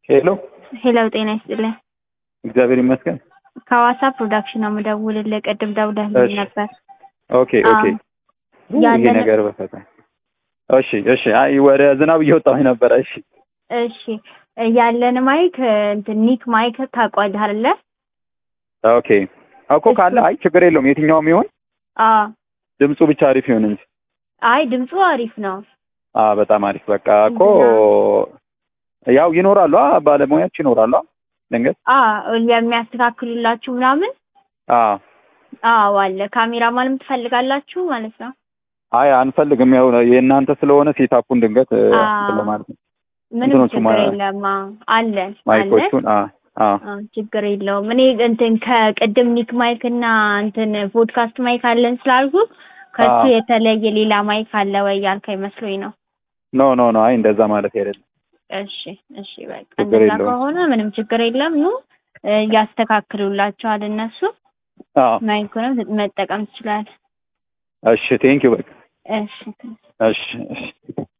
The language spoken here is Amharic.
ሄሎ ሄሎ ጤና ይስጥልኝ። እግዚአብሔር ይመስገን። ከሐዋሳ ፕሮዳክሽን ነው የምደውልልህ። ቅድም ደውለህልኝ እሺ። ነበር። ኦኬ ኦኬ። ይሄ ያለን ነገር በፈታ እሺ እሺ። አይ ወደ ዝናብ እየወጣሁኝ ነበረ። እሺ እሺ ያለን ማይክ እንትን ኒክ ማይክ ታውቀዋለህ አይደለ? ኦኬ እኮ ካለ አይ ችግር የለውም የትኛውም ይሆን አዎ። ድምፁ ብቻ አሪፍ ይሁን እንጂ። አይ ድምፁ አሪፍ ነው። አ በጣም አሪፍ በቃ እኮ ያው ይኖራሉ አ ባለሙያዎች ይኖራሉ አ ድንገት አዎ የሚያስተካክሉላችሁ ምናምን አ አዎ አለ። ካሜራማንም ትፈልጋላችሁ ማለት ነው? አይ አንፈልግም ያው የእናንተ ስለሆነ ሴታፑን ድንገት እ, አ እንትን ለማለት ነው ምንም እንትኖቹ ችግር ማ- የለም። አዎ አለን አለን። ማይኮቹን አ አ አዎ ችግር የለውም። እኔ እንትን ከቅድም ኒክ ማይክ እና እንትን ፖድካስት ማይክ አለን ስላልኩ ከሱ አዎ። የተለየ ሌላ ማይክ አለ ወይ ያልከኝ መስሎኝ ነው። ኖ ኖ ኖ አይ እንደዛ ማለት አይደለም። እሺ እሺ በቃ ችግር እንደዛ የለውም። ከሆነ ምንም ችግር የለም። ኑ እ፣ ያስተካክሉላችኋል እነሱ። አ ማይኩንም መጠቀም ትችላለህ። እሺ ቴንኪው በቃ እሺ እሺ እሺ